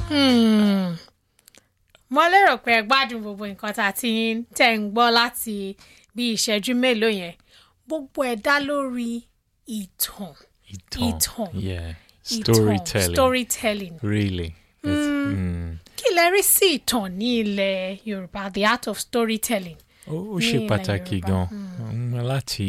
Hmm. mo lérò pé ẹ gbádùn gbogbo nǹkan tá a ti ń tẹ̀ ń gbọ́ láti bí ìṣẹ́jú mélòó yẹn gbogbo ẹ̀ dá lórí ìtàn Ìtàn. Ìtàn. Yeah. ìtàn Storytelling. storytelling Really. It's, mm. kí lẹ rí sí ìtàn ní ilẹ̀ yorùbá the art of storytelling. Ó ó ní ṣe ilẹ̀ pàtàkì Yorùbá. gan mm, láti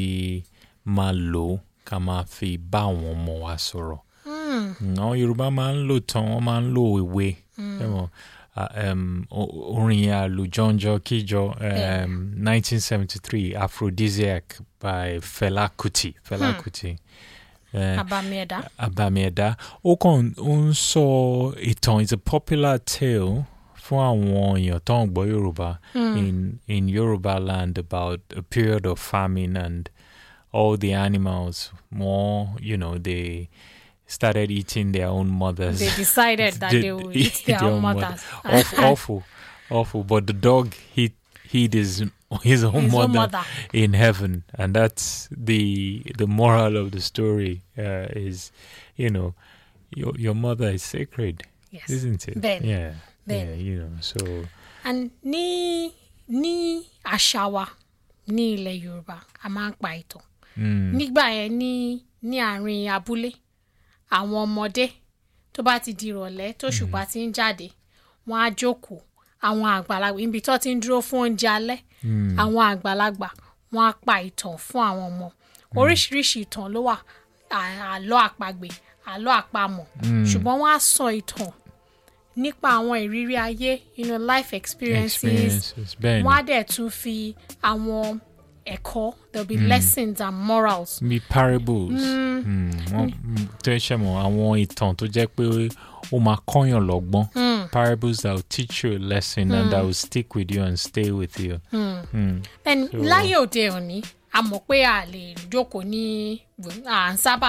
máa lò ó ká máa fi bá àwọn ọmọ wa sọ̀rọ̀. Mm, Àwọn Yorùbá máa ń lò tán, wọ́n máa ń lò ìwé. Ẹ mọ̀, ah, um, o- orin àlùjọ́njọ́ kíjọ um, 1973 Aphrodisiac by Fela Kuti. Fela Kuti. Eh, abàmì ẹ̀dá. Abami Ẹ̀dá. Ó kàn ó ń sọ ìtàn it's a popular tale fún àwọn èèyàn tó ń gbọ́ Yorùbá in in Yoruba land about a period of famine and all the animals more you know they started eating their own mothers. they decided that they would eat their own mothers. Awful, awful, awful. But the dog hit hid his his own His mother own mother. in heaven, and that's the the moral of the story. Uh, is you know your your mother is sacred, Yes. isn't it? Then. yeah, Then. yeah. You know, so and ní ní àṣà wa ní ilẹ̀ yorùbá a máa ń pa ìtàn mm, nígbà yẹn ní ní àárín abúlé àwọn ọmọdé tó bá ti di ìrọ̀lẹ́ tó ṣùpá ti ń jáde wọ́n á jókòó àwọn àgbàlagbà ibi tó ti ń dúró fún oúnjẹ alẹ́ àwọn àgbàlagbà wọ́n á pa ìtàn fún àwọn ọmọ oríṣiríṣi ìtàn ló wà à- àlọ́ àpagbè àlọ́ àpamọ̀ ṣùgbọ́n wọ́n á sọ ìtàn nípa àwọn ìrírí ayé you know, life experiences experiences. Ben, wọ́n á dẹ̀ tún fi àwọn ẹ̀kọ́ there will be lessons and morals. be parables. Mm, wọ́n- mm, tó ṣe mọ̀ àwọn ìtàn tó jẹ́ pé ó máa kọ́yàn lọ́gbọ́n. Parables that will teach you a lesson and that will stick with you and stay with you. Mm. then láyé òde òní a mọ̀ pé a lè jókòó ní à ń sábà